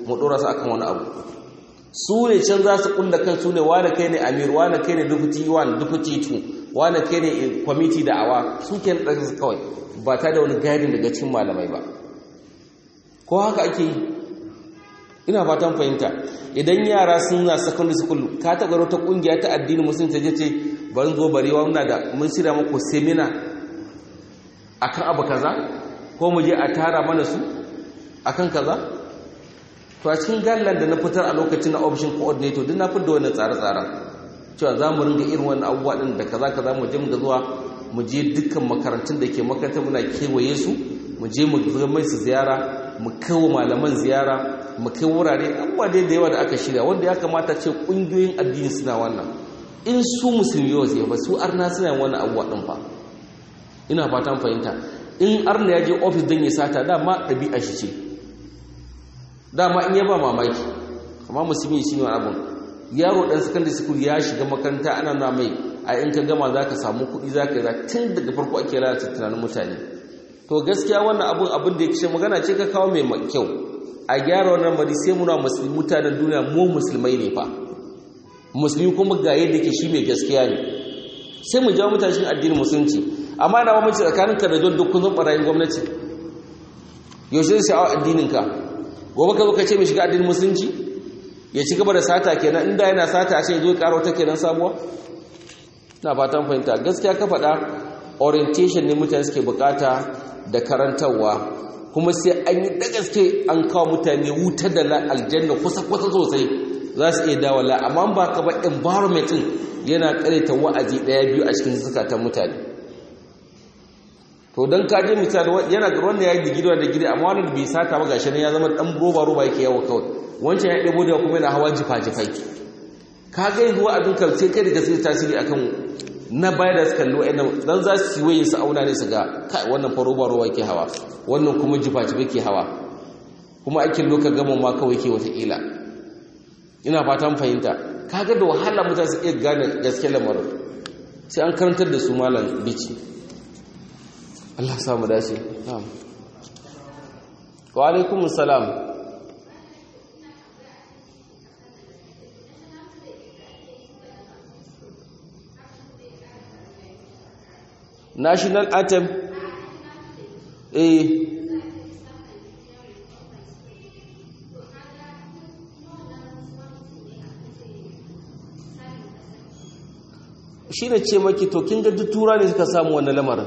mu dora su akan wani abu su ne can za su kulla kan su ne wane kai ne amir wane kai ne dufuti wane dufuti tu wane kai ne kwamiti da awa su ke da su kawai ba ta da wani gadin daga cikin malamai ba ko haka ake yi ina fatan fahimta idan yara sun na secondary school ka taɓa wata ƙungiya ta addini musulun ta je ce bari zo barewa muna da mun shirya muku semina akan abu kaza ko mu je a tara mana su akan kaza to a cikin gallan da na fitar a lokacin na option coordinator duk na fitar da wannan tsare-tsaren cewa za mu ringa irin wannan abubuwa din da kaza kaza mu je mu ga zuwa mu je dukkan makarantun da ke makaranta muna kewaye su mu je mu ga mai su ziyara mu kawo malaman ziyara mu kai wurare abubuwa dai da yawa da aka shirya wanda ya kamata ce kungiyoyin addini suna wannan in su musulmi yau zai ba su arna suna yin wannan abubuwa din fa ina fatan fahimta in arna ya je ofis don ya sata dama ɗabi'a shi ce dama in ya ba mamaki amma musulmi shi ne abin yaro ɗan secondary school ya shiga makaranta ana na mai a in ka gama za ka samu kuɗi za ka yi tun daga farko ake lalata tunanin mutane to gaskiya wannan abin abin da ya kishe magana ce ka kawo mai kyau a gyara wannan mari sai muna musulmi mutanen duniya mu musulmai ne fa musulmi kuma ga yadda ke shi mai gaskiya ne sai mu jawo mutane cikin addinin musulunci amma da mamaci tsakanin ka da don duk kun barayin gwamnati yaushe zai sha'awar addinin ka gobe ka zo ka ce mai shiga addinin musulunci ya ci gaba da sata kenan inda yana sata a ce zo karo ta kenan sabuwa na fatan fahimta gaskiya ka faɗa orientation ne mutane suke bukata da karantarwa kuma sai an yi da gaske an kawo mutane wuta da aljanna kusa kusa sosai za su iya dawala amma ba ka ba environment yana kareta wa'azi daya biyu a cikin zukatan mutane to don ka je misali yana ga wanda ya yi digiri da digiri amma wanda bai sata ba gashi ne ya zama dan roba roba yake yawo kawai wancan ya ɗebo da kuma yana hawa jifa jifai ka ga yanzu wa'azin kan sai kai da gaske tasiri akan na baya da suka kalli wa'annan dan za su yi wayin su auna ne su ga kai wannan fa roba roba yake hawa wannan kuma jifa jifa ke hawa kuma aikin loka gama ma kawai ke wataƙila ina fatan fahimta kaga da wahala mutane su iya gane gaske lamarin sai an karantar da su malam bici Allah sa mu dace na'am wa alaikum salam national anthem eh shi ne ce maki to kin ga duk tura ne suka samu wannan lamarin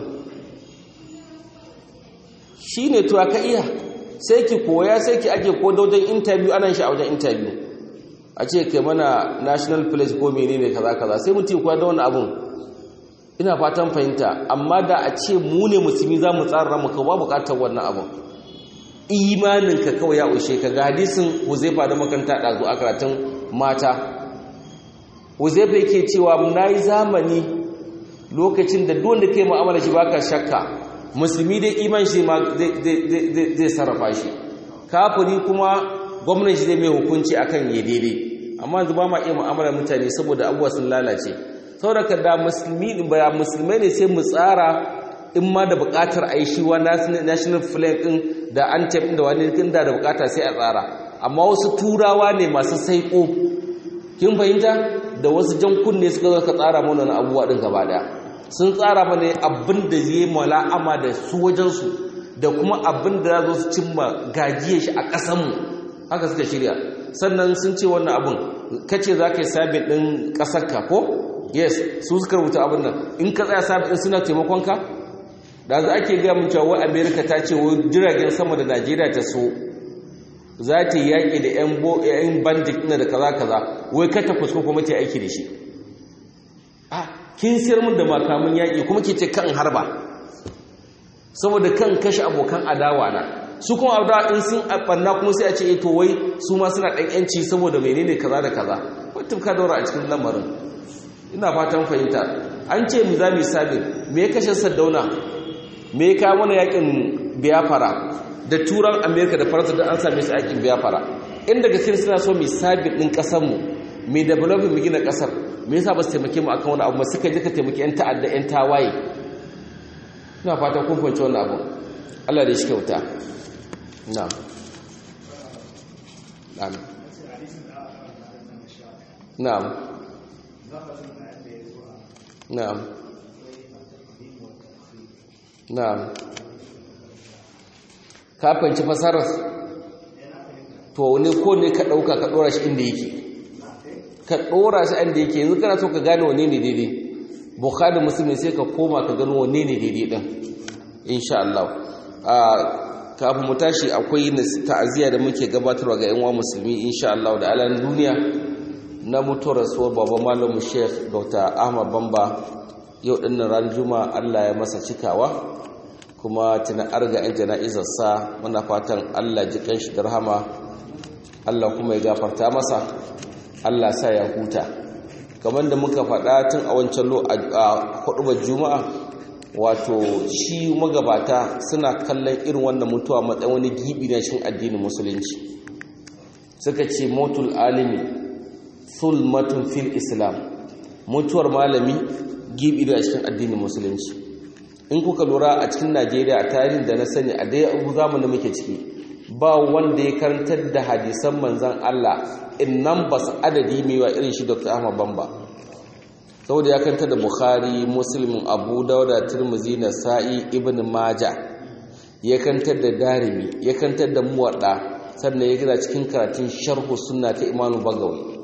shi ne to aka iya sai ki koya sai ki ake ko wajen interview ana shi a wajen interview a ce kai mana national place ko menene kaza kaza sai mutum koya da wani abun ina fatan fahimta amma da a ce mu ne musulmi za mu tsara mu kawo bukatar wannan abun imaninka kawai ya ushe ka ga hadisin huzaifa da makanta ɗazu a karatun mata huzaifa yake cewa na yi zamani lokacin da duwanda kai ma'amala shi baka shakka musulmi dai iman shi ma zai sarrafa shi kafiri kuma gwamnan shi zai mai hukunci akan ya daidai amma yanzu ba ma iya mu'amalar mutane saboda abubuwa sun lalace saboda da musulmi ba musulmai ne sai mu tsara in ma da bukatar a yi shi wa national flag din da anthem din da wani kin da da bukata sai a tsara amma wasu turawa ne masu saiko kin fahimta da wasu jan kunne suka zo ka tsara mana wani abubuwa din gaba daya sun tsara mana abin da zai mala'ama da su wajensu da kuma abin da za su cimma gajiyar shi a ƙasanmu haka suka shirya sannan sun ce wannan abin kace za ka yi sabin ɗin ƙasarka ko yes su suka rubuta abin nan in ka tsaya sabin ɗin suna taimakonka da za ake gaya mun cewa amerika ta ce wa jiragen sama da najeriya ta so za ta yi yaƙi da 'yan bandit na da kaza kaza wai ka ta fusko kuma ta aiki da shi a kin siyar mun da makamin yaƙi kuma ke ce kan harba saboda kan kashe abokan adawa na su kuma adawa in sun ɓanna kuma sai a ce to wai su ma suna ɗan yanci saboda menene kaza da kaza wata ka daura a cikin lamarin ina fatan fahimta an ce mu za mu sabin me ya kashe saddauna me ya kawo mana yakin biyafara da turan amerika da faransa da an same su yakin biyafara inda gaske suna so mu sabin ɗin ƙasarmu mai developing mu gina ƙasar me yasa ba su taimake mu akan wani abu suka je ka taimaki yan ta'adda yan tawaye ina fata kun fahimci wannan abu Allah da shi kyauta na'am amin na'am na'am na'am ka fahimci fasarar to ne ko ne ka ɗauka ka ɗora shi inda yake ka ɗora shi inda yake yanzu kana so ka gane wane ne daidai bukhari musulmi sai ka koma ka gano wane ne daidai ɗin insha Allah kafin mu tashi akwai ta'aziyya da muke gabatarwa ga yan uwa musulmi insha Allah da alan duniya na mutuwar rasuwar babban malamin Sheikh Dr. Ahmad Bamba yau din ran Juma'a Allah ya masa cikawa kuma tuna arga yan jana'izar sa muna fatan Allah ji kanshi da rahama Allah kuma ya gafarta masa Allah sa ya huta kamar da muka faɗa tun a wancan lo a hudubar Juma'a wato shi magabata suna kallon irin wannan mutuwa matsayin wani gibi na cikin addinin musulunci suka ce motul alimi sulmatun fil islam mutuwar malami gibi da cikin addinin musulunci in kuka lura a cikin najeriya a tarihin da na sani a dai abu zamanin muke ciki ba wanda ya karantar da hadisan manzan allah in nan ba su adadi mai wa irin shi dr ahmad bamba saboda ya kanta da bukhari muslim abu dauda tirmizi nasa'i ibn maja ya kantar da darimi ya kantar da muwadda sannan ya gina cikin karatun sharhu sunna ta imanu bagawi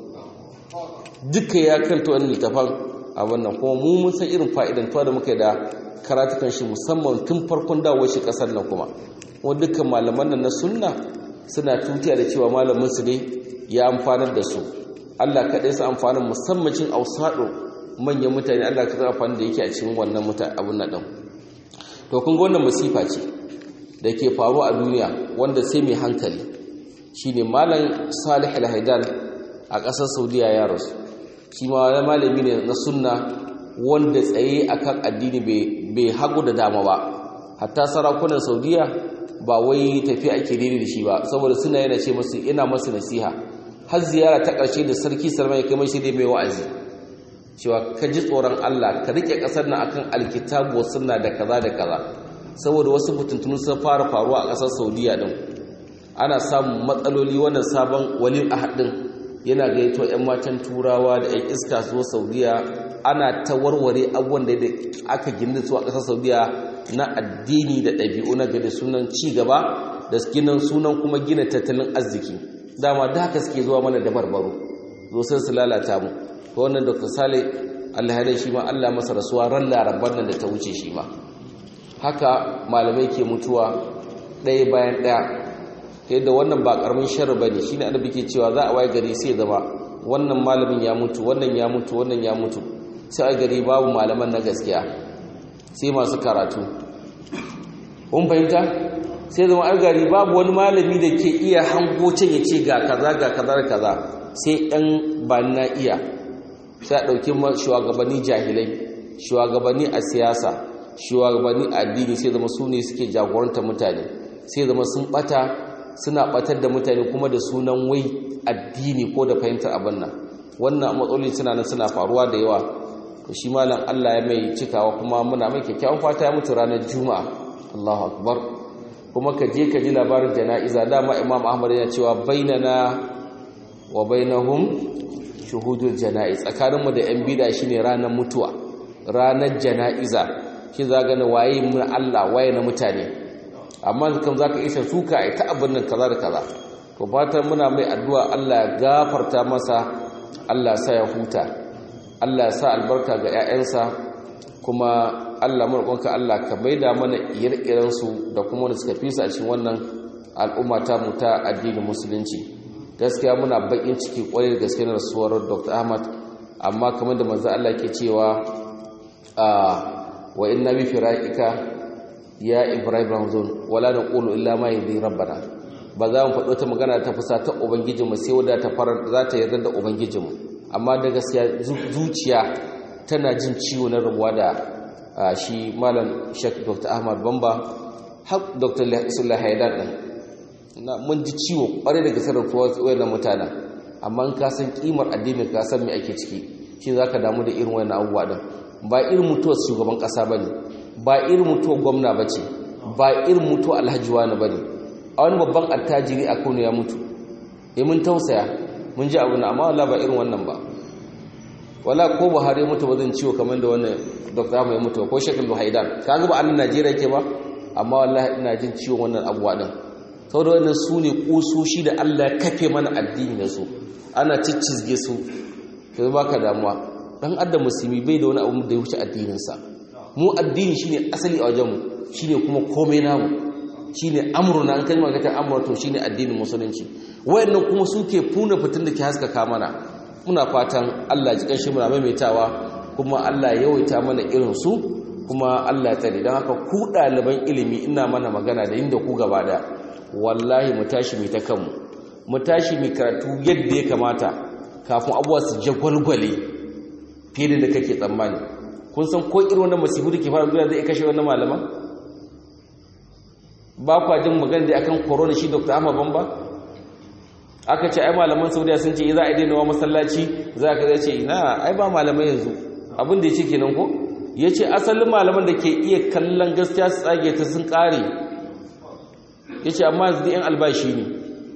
duka ya kanta wani littafan a wannan kuma mu mun san irin fa'idantuwa da muka da karatukan shi musamman tun farkon dawowar shi kasar nan kuma kuma dukkan malaman nan na sunna suna tutiya da cewa malamin su ne ya amfanar da su Allah kaɗai su amfanin musamman cin ausaɗo manyan mutane Allah ka amfani da yake a cikin wannan mutan abun nan din to kun ga wannan musifa ce da ke faruwa a duniya wanda sai mai hankali shine malam Salih al-Haidan a ƙasar Saudiya ya rasu shi ma wani malami ne na sunna wanda tsaye akan addini bai hagu da dama ba hatta sarakunan Saudiya ba wai tafi ake daidai da shi ba saboda suna yana ce masu ina masu nasiha har ziyara ta ƙarshe da sarki Salman ya kai mai shi dai mai wa'azi cewa ka ji tsoron Allah ka rike kasar nan akan alkitabu sunna da kaza da kaza saboda wasu mutuntunu sun fara faruwa a kasar Saudiya din ana samun matsaloli wannan sabon walil ahad din yana gaito ƴan matan turawa da ƴan iska su Saudiya ana ta warware abubuwan da aka gina su a kasar Saudiya na addini da ɗabi'u na gada sunan ci gaba da ginin sunan kuma gina tattalin arziki dama da haka suke zuwa mana da barbaro zo sai su lalata mu to wannan dr sale allah ya shi ma allah masa rasuwa ran larabar nan da ta wuce shi ma haka malamai ke mutuwa ɗaya bayan ɗaya ta yadda wannan ba ƙaramin sharri ba ne shi ne annabi ke cewa za a waye gari sai zama wannan malamin ya mutu wannan ya mutu wannan ya mutu sai a gari babu malaman na gaskiya sai masu karatu kun fahimta sai zama a gari babu wani malami da ke iya hango can ya ce ga kaza ga kaza da kaza sai ɗan ba na iya sai a ɗauki shugabanni jahilai shugabanni a siyasa shugabanni a addini sai zama su ne suke jagoranta mutane sai zama sun ɓata suna ɓatar da mutane kuma da sunan wai addini ko da fahimtar abin nan wannan matsaloli suna nan suna faruwa da yawa to shi malam Allah ya mai cikawa kuma muna mai kyakkyawan fata ya mutu ranar juma'a Allahu akbar kuma ka je ka ji labarin jana'iza dama Imam Ahmad yana cewa bainana wa bainahum shuhudul jana'iz tsakaninmu da yan bida shine ranar mutuwa ranar jana'iza shi za gane waye mun Allah waye na mutane amma kan zaka isa suka ai ta abin nan kaza da kaza to fatan muna mai addu'a Allah ya gafarta masa Allah sa ya huta Allah ya sa albarka ga 'ya'yansa kuma Allah murƙonka Allah ka maida mana ire-iren su da kuma wanda suka fi su a cikin wannan al'umma ta mu ta addinin musulunci gaskiya muna bakin ciki kwarai da gaske na rasuwar Dr. Ahmad amma kamar da manzo Allah ke cewa a wa inna bi firaqika ya Ibrahim Ramzan wala naqulu illa ma yadi rabbana ba za mu faɗo ta magana ta fusa ta ubangijinmu sai wadda ta fara za ta yarda da ubangijinmu amma da gaskiya zuciya tana jin ciwo na rabuwa da shi malam Sheikh Dr. Ahmad Bamba har Dr. Sulaiman Haidar din na mun ji ciwo kware daga sarrafa wayannan mutanen amma in ka san kimar addinin ka san me ake ciki shi zaka damu da irin wayannan abubuwa din ba irin mutuwar shugaban kasa bane ba irin mutuwar gwamna bace ba irin mutuwar alhaji wani bane a wani babban attajiri a Kano ya mutu eh mun tausaya mun ji abu na amma wallahi ba irin wannan ba wala ko Buhari ya mutu ba zan ciwo kamar da wannan Dr. Ahmad ya mutu ko Sheikh Al-Haidan kaga ba annan Najeriya yake ba amma wallahi ina jin ciwon wannan abuwa din saboda wannan su ne kusoshi da Allah ya kafe mana addini da su ana ciccizge su to baka damuwa dan adam musulmi bai da wani abu da ya wuce addinin sa mu addini shine asali a wajen mu shine kuma komai namu shine amruna an kalmar ka ta amru to shine addinin musulunci wayannan kuma suke funa fitin da ke haskaka mana muna fatan Allah ji kanshi muna maimaitawa kuma Allah ya yawaita mana irin su kuma Allah ya tsare don haka ku ɗaliban ilimi ina mana magana da inda ku gaba da wallahi mu tashi mai ta kanmu mu tashi mai karatu yadda ya kamata kafin abuwa su jagwalgwale fiye da kake tsammani kun san ko irin wannan masifu da ke fara duniya zai kashe wannan malaman ba kwa jin magana da akan corona shi dr ahmad bamba aka ce ai malaman saudiya sun ce za a daina wa masallaci za ka zai ce ina ai ba malamai yanzu abin da ya ce kenan ko ya ce asalin malaman da ke iya kallon gaskiya su tsage ta sun ƙare ya ce amma yanzu yan albashi ne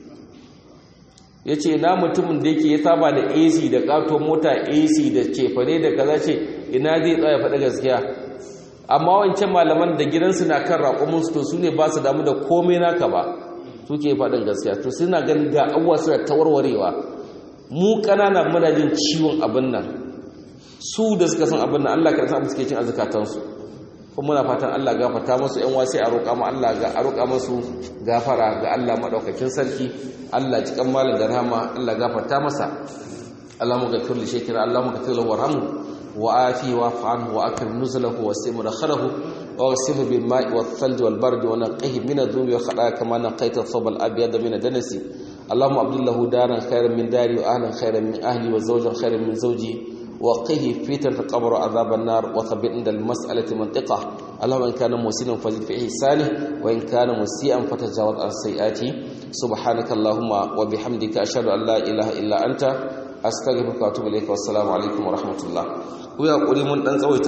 ya ce na mutumin da yake ya saba da ac da ƙaton mota ac da cefane da kaza ce ina zai tsaya faɗi gaskiya amma wancan malaman da gidansu na kan raƙuminsu to su ne ba su damu da komai naka ba suke faɗin gaskiya to suna ganin ga abuwa suna tawarwarewa mu ƙanana muna jin ciwon abin nan su da suka san abin nan Allah ka san suke cin azukatansu kuma muna fatan Allah gafarta musu ƴan wasi a roƙa mu Allah ga a roƙa musu gafara ga Allah madaukakin sarki Allah cikan malam da rahama Allah gafarta masa Allahumma ghfir li shaykhina Allahumma ghfir lahu warhamhu wa afi wa anhu wa akrim nuzulahu wa sim dakhalahu واغسله بالماء والثلج والبرد ونقه من الذنوب والخطايا كما نقيت الثوب الابيض من الدنس اللهم ابد له دارا خيرا من داري واهلا خيرا من اهلي وزوجا خيرا من زوجي وقه فتنة القبر وعذاب النار وثبت عند المسألة منطقة اللهم إن كان مسيئا فزد في إحسانه وإن كان مسيئا فتجاوز عن سيئاته سبحانك اللهم وبحمدك أشهد أن لا إله إلا أنت أستغفرك وأتوب إليك والسلام عليكم ورحمة الله ويا قولي من